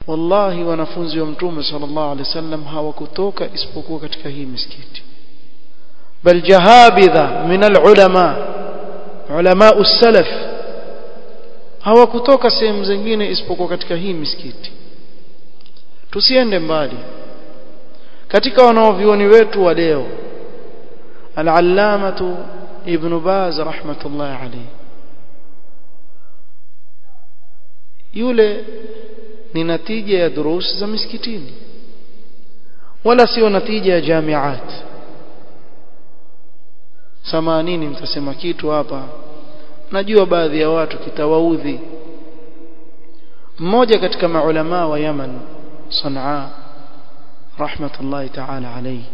wallahi wanafunzi wa mtume sallallahu alaihi wasallam hawakutoka isipokuwa katika hii misikiti bal jahabidha min alulama ulama usalaf hawakutoka sehemu zingine isipokuwa katika hii misikiti tusiende mbali katika wanaovioni wetu wa leo al-allamatu ibn baz rahmatullah alayhi yule ni natija ya durus za misikitini wala sio natija ya jamiat samanini mtasema kitu hapa najua baadhi ya watu kitawaudhi mmoja katika maulama wa Yaman Sanaa rahmatullahi ta'ala alayhi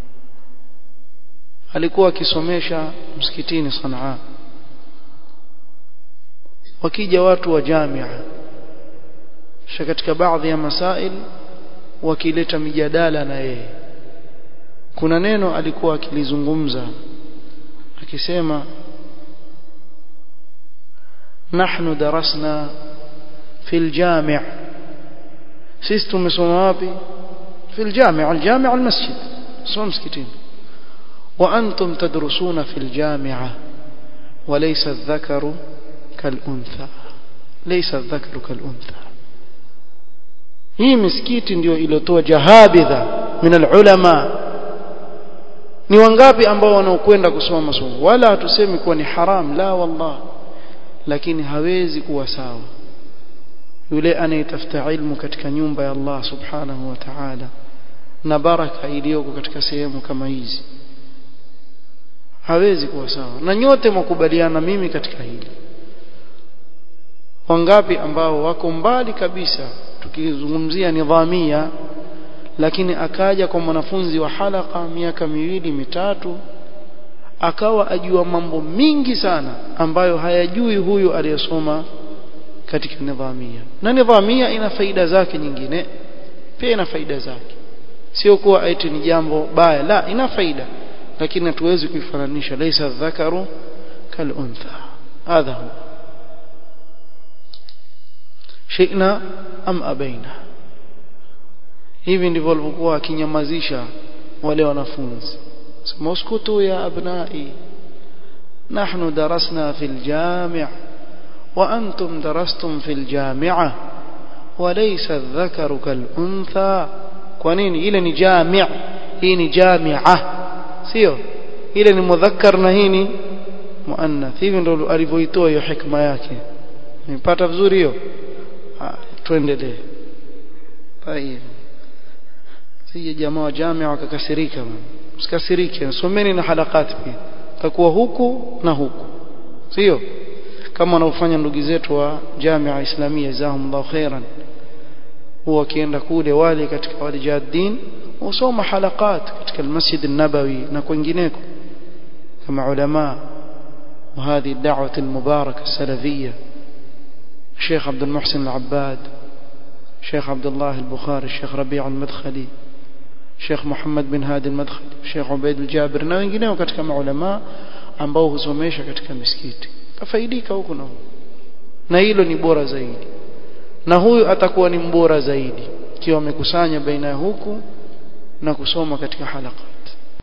alikuwa akisomesha msikitini Sanaa wakija watu wa jamia kisha katika baadhi ya masail wakileta mijadala na yeye kuna neno alikuwa akilizungumza akisema nahnu darasna fil jami' sisi tumesoma wapi fil jami' al jami' al masjid soma msikitini wa antum tadrusuna fil jami'a وليس الذكر كالأنثى ليس الذكر كالأنثى hii misikiti ndio iliyotoa jahabidha min alulama ni wangapi ambao wanaokwenda kusoma masomo wala hatusemi kuwa ni haram la wallah lakini hawezi kuwa sawa yule anayetafuta ilmu katika nyumba ya Allah subhanahu wa ta'ala na baraka iliyoko katika sehemu kama hizi hawezi kuwa sawa na nyote mkubaliana mimi katika hili wangapi ambao wako mbali kabisa tukizungumzia nidhamia lakini akaja kwa mwanafunzi wa halaka miaka miwili mitatu akawa ajua mambo mingi sana ambayo hayajui huyu aliyesoma katika nidhamia na nidhamia ina faida zake nyingine pia ina faida zake sio kuwa eti ni jambo baya la ina faida lakini hatuwezi kuifananisha laysa dhakaru kal untha hadha huwa shina am abaina hivi ndivyo walivyokuwa akinyamazisha wale wanafunzi sema uskutu ya abnai nahnu darasna fil jami' wa antum darastum fil jami'ah وليس الذكر كالأنثى kwa nini ile ni jami' hii ni jami'a sio ile ni mudhakkar na hii ni muannath hivi ndio alivyoitoa hiyo hikma yake nipata vizuri hiyo tuendelee tayeb sije jamaa wa jamia wakakasirika msikasirike someni na halakati pia takuwa huku na huku sio kama wanaofanya ndugu zetu wa jamia islamia jazahumullahu khairan huwa wakienda kule wale katika wale jaddin usoma halakat katika almasjid an-nabawi na kwingineko kama ulama وهذه الدعوة المباركة السلفية الشيخ عبد المحسن العباد الشيخ عبد الله البخاري الشيخ ربيع المدخلي الشيخ محمد بن هادي المدخلي الشيخ عبيد الجابر na wengineo katika maulama ambao husomesha katika misikiti tafaidika huko na na hilo ni bora zaidi na huyu atakuwa ni mbora zaidi ikiwa amekusanya baina ya huku na kusoma katika halaka